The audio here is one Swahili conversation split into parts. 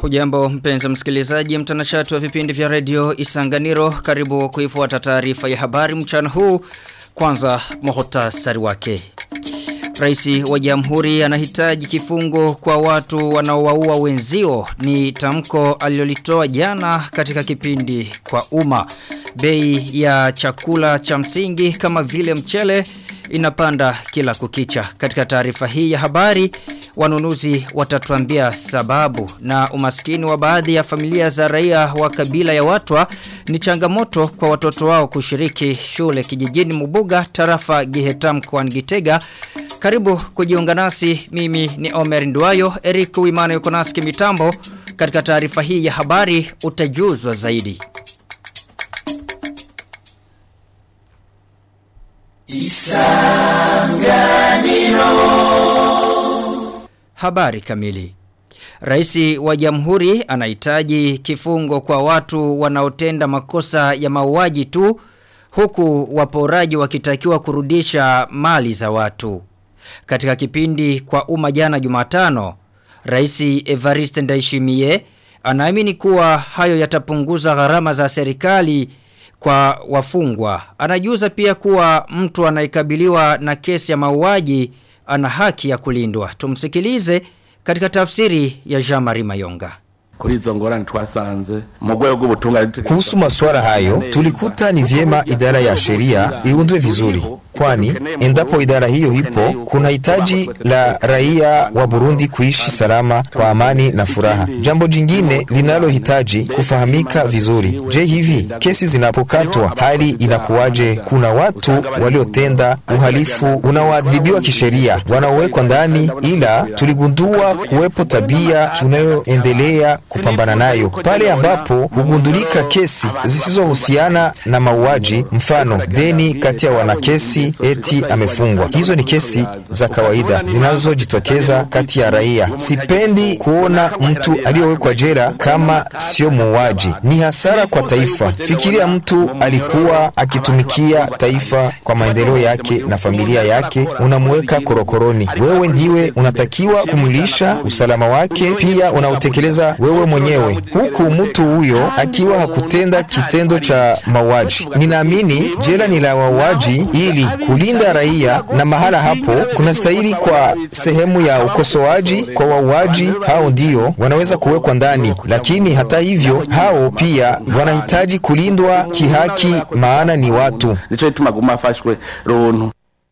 Hujambo mpenzi msikilizaji mtanashati wa vipindi vya redio Isanganiro karibu kuifuata taarifa ya habari mchana huu kwanza muhtasari wake. Raisi wa jamhuri anahitaji kifungo kwa watu wanaowaua wenzio ni tamko alilolitoa jana katika kipindi kwa umma. Bei ya chakula cha msingi kama vile mchele inapanda kila kukicha. Katika taarifa hii ya habari wanunuzi watatuambia sababu na umaskini wa baadhi ya familia za raia wa kabila ya watwa ni changamoto kwa watoto wao kushiriki shule kijijini Mubuga tarafa Gihetam kwa Gitega. Karibu kujiunga nasi mimi ni Omer Nduayo Eric Wimana yuko nasi kimitambo katika taarifa hii ya habari utajuzwa zaidi. Isanganiro Habari kamili Raisi wa jamhuri anahitaji kifungo kwa watu wanaotenda makosa ya mauaji tu huku waporaji wakitakiwa kurudisha mali za watu. Katika kipindi kwa umma jana Jumatano, Raisi Evariste Ndayishimiye anaamini kuwa hayo yatapunguza gharama za serikali kwa wafungwa. Anajuza pia kuwa mtu anayekabiliwa na kesi ya mauaji ana haki ya kulindwa. Tumsikilize katika tafsiri ya Jean-Marie Mayonga. Kuri hizo ngorane twasanze mu rwego rw'ubutungane kuhusu masuala hayo tulikuta ni vyema idara ya sheria iundwe vizuri kwani endapo idara hiyo ipo kuna hitaji la raia wa Burundi kuishi salama kwa amani na furaha. Jambo jingine linalohitaji kufahamika vizuri. Je, hivi kesi zinapokatwa hali inakuwaje? Kuna watu waliotenda uhalifu unaoadhibiwa kisheria wanaowekwa ndani, ila tuligundua kuwepo tabia tunayoendelea kupambana nayo pale ambapo hugundulika kesi zisizohusiana na mauaji, mfano deni kati ya wanakesi eti amefungwa. Hizo ni kesi za kawaida zinazojitokeza kati ya raia. Sipendi kuona mtu aliyowekwa jela kama sio muuaji, ni hasara kwa taifa. Fikiria mtu alikuwa akitumikia taifa kwa maendeleo yake na familia yake, unamuweka korokoroni. Wewe ndiwe unatakiwa kumlisha usalama wake, pia unautekeleza wewe mwenyewe, huku mtu huyo akiwa hakutenda kitendo cha mauaji. Ninaamini jela ni la wauaji ili kulinda raia na mahala hapo kunastahili kwa sehemu ya ukosoaji kwa wauaji hao ndio wanaweza kuwekwa ndani, lakini hata hivyo hao pia wanahitaji kulindwa kihaki, maana ni watu. Nicho ituma guma afashwe runtu.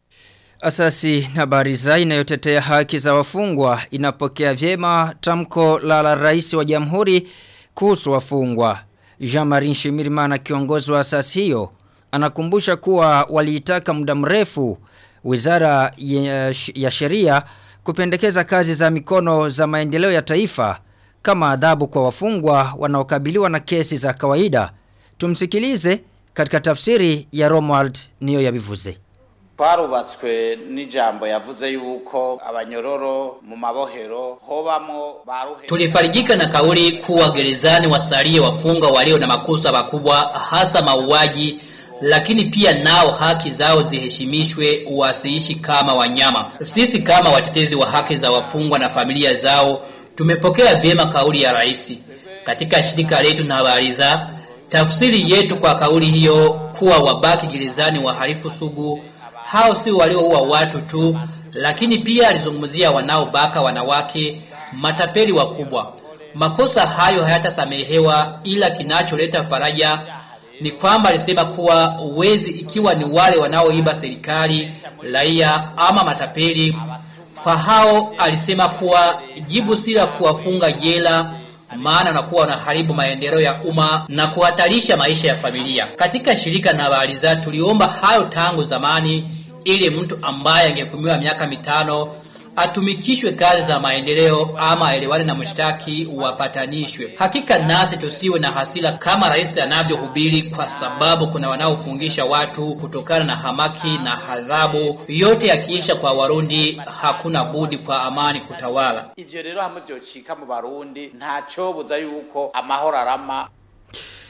Asasi na bariza inayotetea haki za wafungwa inapokea vyema tamko la la rais wa jamhuri kuhusu wafungwa. Jean-Marie Shimirimana kiongozi wa asasi hiyo anakumbusha kuwa waliitaka muda mrefu wizara ya, ya sheria kupendekeza kazi za mikono za maendeleo ya taifa kama adhabu kwa wafungwa wanaokabiliwa na kesi za kawaida. Tumsikilize katika tafsiri ya Romuald niyo yabivuze. twarubatswe n'ijambo yavuze yuko abanyororo mu mabohero hobamo baruhe Tulifarijika na kauli kuwa gerezani wasalie wafungwa walio na makosa makubwa hasa mauaji lakini pia nao haki zao ziheshimishwe wasiishi kama wanyama. Sisi kama watetezi wa haki za wafungwa na familia zao tumepokea vyema kauli ya rais. Katika shirika letu na habari za tafsiri yetu kwa kauli hiyo kuwa wabaki gerezani wahalifu sugu hao si walioua watu tu lakini pia alizungumzia wanaobaka wanawake matapeli wakubwa. Makosa hayo hayatasamehewa ila kinacholeta faraja ni kwamba alisema kuwa wezi ikiwa ni wale wanaoiba serikali, raia ama matapeli. Kwa hao alisema kuwa jibu si la kuwafunga jela maana nakuwa wanaharibu maendeleo ya umma na kuhatarisha maisha ya familia. Katika shirika na habari za tuliomba hayo tangu zamani ili mtu ambaye angehukumiwa miaka mitano atumikishwe kazi za maendeleo ama aelewane na mshtaki wapatanishwe. Hakika nasi tusiwe na hasira kama rais anavyohubiri, kwa sababu kuna wanaofungisha watu kutokana na hamaki na hadhabu. Yote yakiisha kwa Warundi, hakuna budi kwa amani kutawala. ivyo rero hamwe vyocika mu barundi ntacobuza yuko amahoro arama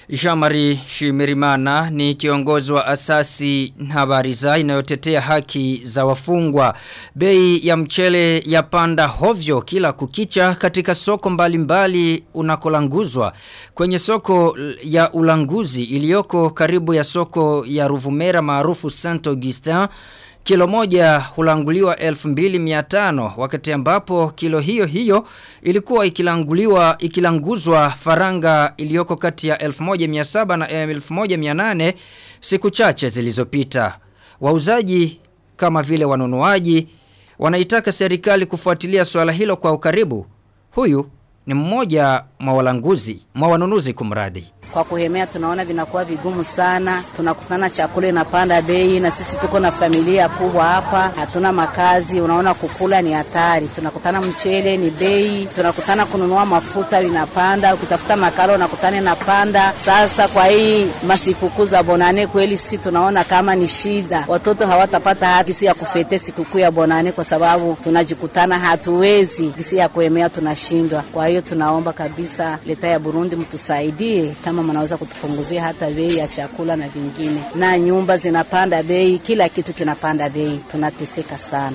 Jean-Marie Shimirimana ni kiongozi wa asasi Habariza inayotetea haki za wafungwa. Bei ya mchele ya panda hovyo kila kukicha katika soko mbalimbali unakolanguzwa. Kwenye soko ya ulanguzi iliyoko karibu ya soko ya Ruvumera maarufu Saint Augustin Kilo moja hulanguliwa 2500 wakati ambapo kilo hiyo hiyo ilikuwa ikilanguliwa ikilanguzwa faranga iliyoko kati ya 1700 na 1800 siku chache zilizopita. Wauzaji kama vile wanunuaji wanaitaka serikali kufuatilia swala hilo kwa ukaribu. Huyu ni mmoja mwa walanguzi, mwa wanunuzi kumradi kwa kuhemea tunaona vinakuwa vigumu sana. Tunakutana chakula inapanda bei, na sisi tuko na familia kubwa hapa, hatuna makazi. Unaona kukula ni hatari. Tunakutana mchele ni bei, tunakutana kununua mafuta inapanda, ukitafuta makala unakutana inapanda. Sasa kwa hii masikukuu za Bonane kweli sisi tunaona kama ni shida, watoto hawatapata haki si ya kufete sikukuu ya Bonane kwa sababu tunajikutana hatuwezi kisi ya kuhemea, tunashindwa. Kwa hiyo tunaomba kabisa leta ya Burundi mtusaidie kama kama mnaweza kutupunguzia hata bei ya chakula na vingine, na nyumba zinapanda bei, kila kitu kinapanda bei, tunateseka sana.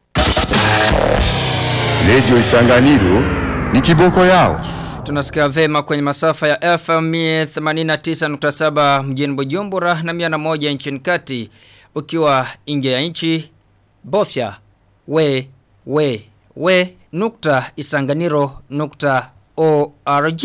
Radio Isanganiro ni kiboko yao. Tunasikia vema kwenye masafa ya FM 89.7 mjini Bujumbura na 101 nchini kati ukiwa nje ya nchi bofya we we we nukta isanganiro nukta org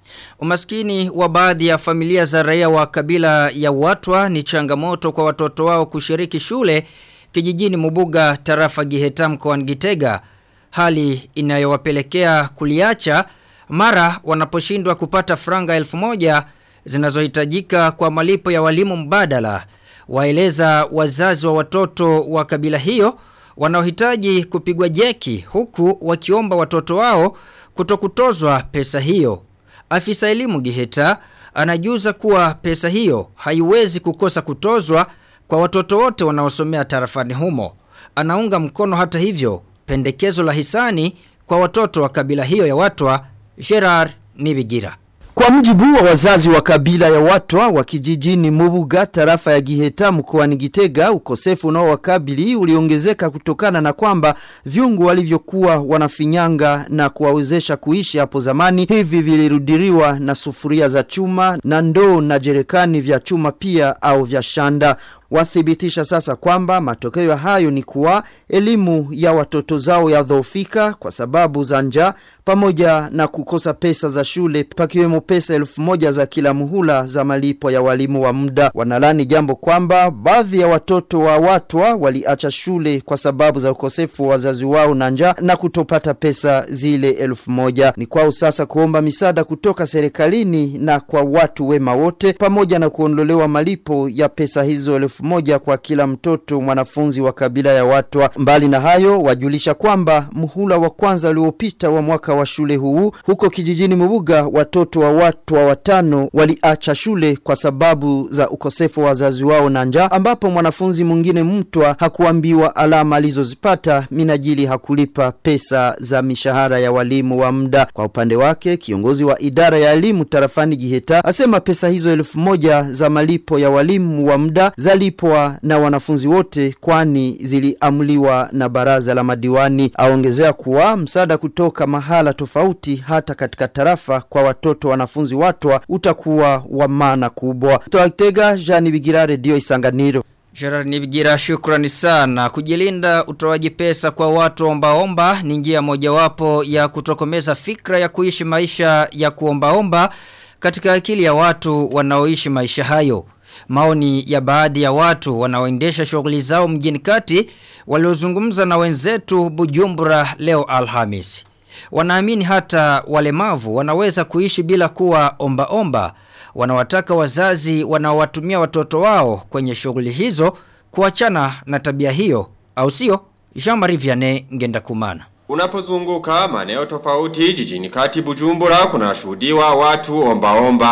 Umaskini wa baadhi ya familia za raia wa kabila ya watwa ni changamoto kwa watoto wao kushiriki shule kijijini Mubuga tarafa Giheta mkoani Gitega hali inayowapelekea kuliacha mara wanaposhindwa kupata franga elfu moja zinazohitajika kwa malipo ya walimu mbadala waeleza wazazi wa watoto wa kabila hiyo wanaohitaji kupigwa jeki huku wakiomba watoto wao kutokutozwa pesa hiyo Afisa elimu Giheta anajuza kuwa pesa hiyo haiwezi kukosa kutozwa kwa watoto wote wanaosomea tarafani humo. Anaunga mkono hata hivyo pendekezo la hisani kwa watoto wa kabila hiyo ya watwa Gerard Nibigira. Kwa mjibu wa wazazi wa kabila ya watwa wa kijijini Mubuga tarafa ya Giheta mkoani Gitega ukosefu unaowakabili uliongezeka kutokana na kwamba viungu walivyokuwa wanafinyanga na kuwawezesha kuishi hapo zamani hivi vilirudiriwa na sufuria za chuma na ndoo na jerekani vya chuma pia au vya shanda wathibitisha sasa kwamba matokeo ya hayo ni kuwa elimu ya watoto zao yadhoofika kwa sababu za njaa pamoja na kukosa pesa za shule pakiwemo pesa elfu moja za kila muhula za malipo ya walimu wa muda wanalani jambo kwamba baadhi ya watoto wa watwa waliacha shule kwa sababu za ukosefu wa wazazi wao na njaa na kutopata pesa zile elfu moja ni kwao sasa kuomba misaada kutoka serikalini na kwa watu wema wote pamoja na kuondolewa malipo ya pesa hizo elfu moja kwa kila mtoto mwanafunzi wa kabila ya watwa mbali na hayo wajulisha kwamba muhula wa kwanza uliopita wa mwaka wa shule huu huko kijijini Mubuga watoto wa watwa watano waliacha shule kwa sababu za ukosefu wa wazazi wao na njaa ambapo mwanafunzi mwingine mtwa hakuambiwa alama alizozipata minajili hakulipa pesa za mishahara ya walimu wa muda kwa upande wake kiongozi wa idara ya elimu tarafani Giheta asema pesa hizo elfu moja za malipo ya walimu wa muda zalipwa na wanafunzi wote kwani ziliamuliwa na baraza la madiwani aongezea kuwa msaada kutoka mahala tofauti hata katika tarafa kwa watoto wanafunzi watwa utakuwa wa maana kubwa Toatega Jani Bigira Radio Isanganiro Gerard Nibigira shukrani sana. Kujilinda utoaji pesa kwa watu ombaomba ni njia mojawapo ya kutokomeza fikra ya kuishi maisha ya kuombaomba katika akili ya watu wanaoishi maisha hayo. Maoni ya baadhi ya watu wanaoendesha shughuli zao mjini kati waliozungumza na wenzetu Bujumbura leo Alhamis. Wanaamini hata walemavu wanaweza kuishi bila kuwa omba omba. Wanawataka wazazi wanaowatumia watoto wao kwenye shughuli hizo kuachana na tabia hiyo au sio? Jean-Marie Vianney ngenda kumana. Unapozunguka maeneo tofauti jijini kati Bujumbura kunashuhudiwa watu omba omba.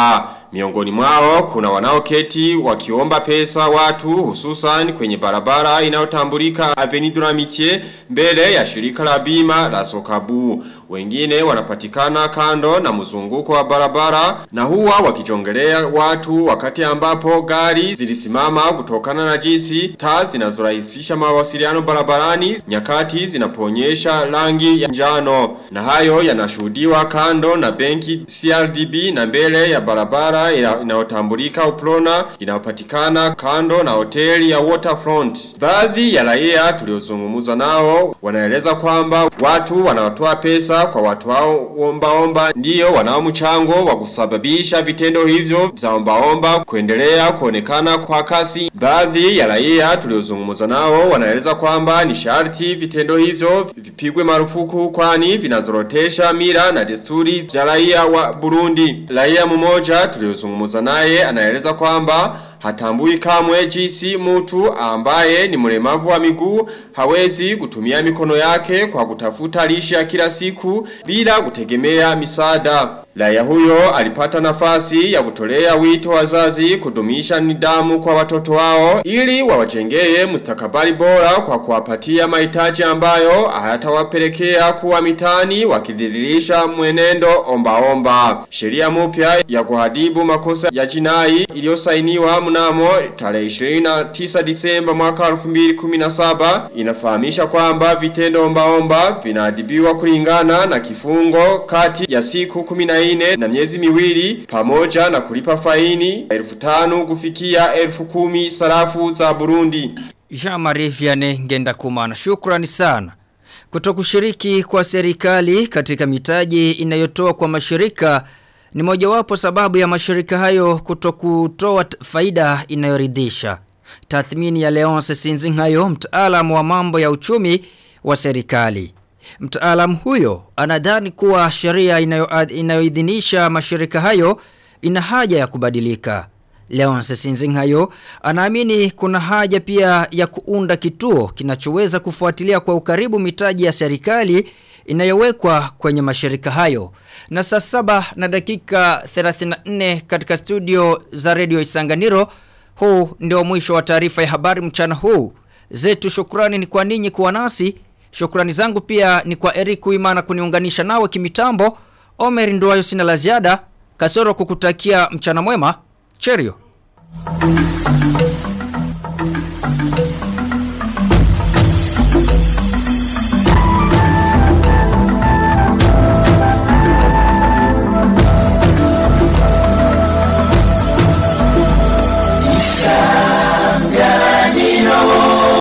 Miongoni mwao kuna wanaoketi wakiomba pesa watu hususan kwenye barabara inayotambulika Avenue de l'Amitié mbele ya shirika la bima la Sokabu. Wengine wanapatikana kando na mzunguko wa barabara na huwa wakijongelea watu wakati ambapo gari zilisimama kutokana na jinsi taa zinazorahisisha mawasiliano barabarani nyakati zinaponyesha rangi ya njano. Na hayo yanashuhudiwa kando na benki CRDB na mbele ya barabara ina- inayotambulika Uprona inayopatikana kando na hoteli ya Waterfront. Baadhi ya raia tuliozungumza nao wanaeleza kwamba watu wanaotoa pesa kwa watu hao ombaomba ndio wanao mchango wa kusababisha vitendo hivyo vya ombaomba kuendelea kuonekana kwa kasi. Baadhi ya raia tuliozungumza nao wanaeleza kwamba ni sharti vitendo hivyo vipigwe marufuku kwani vinazorotesha mila na desturi vya raia wa Burundi. Raia mmoja tuliozungumza naye anaeleza kwamba hatambui kamwe jinsi mtu ambaye ni mlemavu wa miguu hawezi kutumia mikono yake kwa kutafuta lishe ya kila siku bila kutegemea misaada. Raia huyo alipata nafasi ya kutolea wito wazazi kudumisha nidhamu kwa watoto wao ili wawajengee mustakabali bora kwa kuwapatia mahitaji ambayo hayatawapelekea kuwa mitani wakidhihirisha mwenendo ombaomba. Sheria mpya ya kuhadibu makosa ya jinai iliyosainiwa mnamo tarehe 29 Disemba mwaka 2017 inafahamisha kwamba vitendo ombaomba vinaadhibiwa kulingana na kifungo kati ya siku 14 na miezi miwili pamoja na kulipa faini elfu tano kufikia elfu kumi sarafu za Burundi. Jean-Marie Vianney ngenda kumana. Shukrani sana. Kutokushiriki kwa serikali katika mitaji inayotoa kwa mashirika ni mojawapo sababu ya mashirika hayo kutokutoa t- faida inayoridhisha. Tathmini ya Leonce Sinzingayo, mtaalamu wa mambo ya uchumi wa serikali. Mtaalamu huyo anadhani kuwa sheria inayo- inayoidhinisha mashirika hayo ina haja ya kubadilika. Leonce Sinzingayo anaamini kuna haja pia ya kuunda kituo kinachoweza kufuatilia kwa ukaribu mitaji ya serikali inayowekwa kwenye mashirika hayo. Na saa saba na dakika 34 katika studio za Radio Isanganiro, huu ndio mwisho wa taarifa ya habari mchana huu. Zetu shukrani ni kwa ninyi kuwa nasi. Shukrani zangu pia ni kwa Eric Uimana kuniunganisha nawe kimitambo. Omer Nduwayo sina la ziada. Kasoro kukutakia mchana mwema. Cheerio.